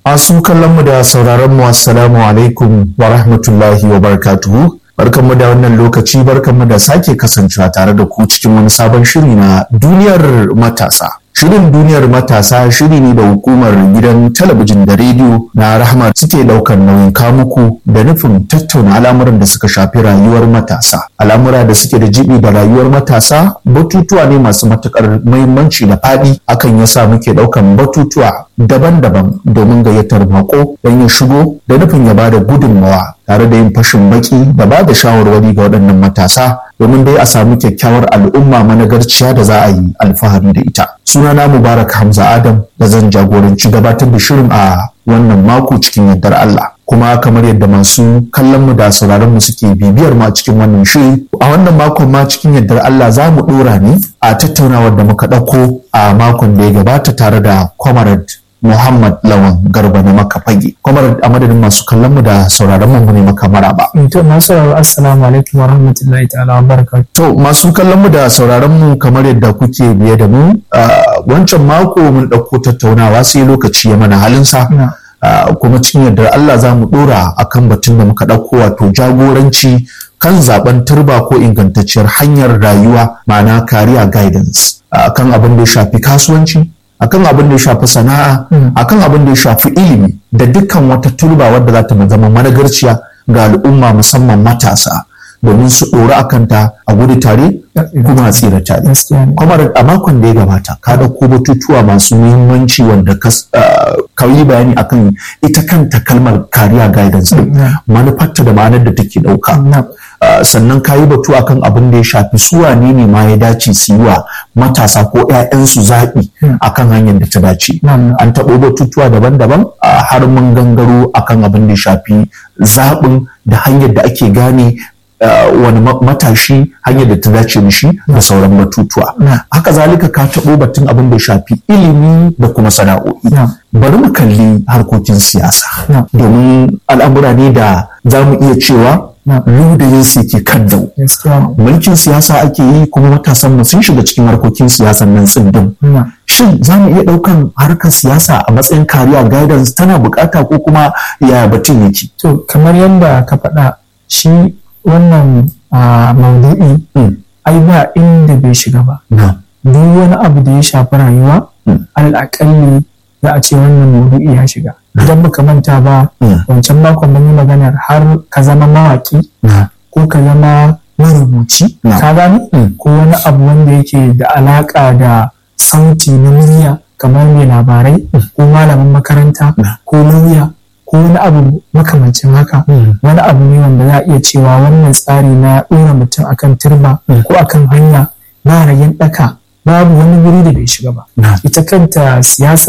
Masu kallonmu da sauraronmu assalamu alaikum wa rahmatullahi wa barakatuhu. Barkanmu da wannan lokaci barkanmu da sake kasancewa tare da ku cikin wani sabon shiri na duniyar matasa. Shirin duniyar matasa shiri ne da hukumar gidan talabijin da rediyo na rahama suke daukar nauyin kamuku da nufin tattauna al'amuran da suka shafi rayuwar matasa. Al'amura da suke da jibi da rayuwar matasa batutuwa ne masu matukar muhimmanci da faɗi akan yasa muke daukan batutuwa daban-daban domin gayyatar mako don ya shigo da nufin ya bada gudunmawa tare da yin fashin baki da ba da shawarwari ga waɗannan matasa domin dai a samu kyakkyawar al'umma managarciya da za a yi alfahari da ita. Sunana Mubarak Hamza Adam da zan jagoranci gabatar da shirin a wannan mako cikin yardar Allah. Kuma kamar yadda masu kallon mu da sauraron mu suke bibiyar ma cikin wannan shiri a wannan makon ma cikin yardar Allah za mu dora ne a tattaunawar da muka ɗauko a makon da ya gabata tare da Comrade Muhammad Lawan Garba na maka fage. Kuma a madadin masu kallon mu da sauraron mu ne maka maraba. To masu sauraro assalamu alaikum wa rahmatullahi ta'ala wa barakatuh. To masu kallon mu da sauraron mu kamar yadda kuke biye da mu wancan mako mun ɗauko tattaunawa sai lokaci ya mana halinsa. kuma cikin yardar Allah za mu ɗora akan batun da muka ɗauko wato jagoranci kan zaben turba ko ingantacciyar hanyar rayuwa ma'ana career guidance akan abin da ya shafi kasuwanci akan abin da ya shafi sana'a akan abin da ya shafi ilimi da dukkan wata turba wadda za ta zama managarciya ga al'umma musamman matasa domin su ɗora a kanta a gudu tare kuma a tsira tare. Kuma a makon da ya gabata ka ɗauko batutuwa masu muhimmanci wanda ka yi bayani akan ita kanta kalmar kariya guidance manufarta da ma'anar da take ɗauka. sannan ka yi batu akan abin da ya shafi su wane ne ma ya dace su yi wa matasa ko 'ya'yansu zaɓi akan hanyar da ta dace. An taɓo batutuwa daban-daban har mun gangaro akan abin da ya shafi zaɓin da hanyar da ake gane Uh, wani matashi hanyar da ta dace mishi da sauran batutuwa. Haka zalika ka taɓo batun abin da shafi ilimi da kuma sana'o'i. Bari mu kalli harkokin siyasa. Domin al'amura ne da za mu iya cewa ludayin su ke kan dau. Mulkin siyasa ake yi kuma matasan mu sun shiga cikin harkokin siyasan nan tsindin. Shin za mu iya ɗaukan harkar siyasa a matsayin kariya guidance tana bukata ko kuma yaya batun yake? To kamar yadda ka faɗa shi wannan maudu'i ai ba inda bai shiga ba duk wani abu da ya shafi rayuwa al'akalli za a ce wannan maudu'i ya shiga idan baka manta ba wancan makon mun yi maganar har ka zama mawaki ko ka zama marubuci ka gani ko wani abu wanda yake da alaka da sauti na murya kamar mai labarai ko malamin makaranta ko lauya ko wani abu makamancin haka wani abu ne wanda za a iya cewa wannan tsari na ɗora mutum akan turba ko akan hanya na rayin ɗaka babu wani guri da bai shiga ba ita kanta siyasa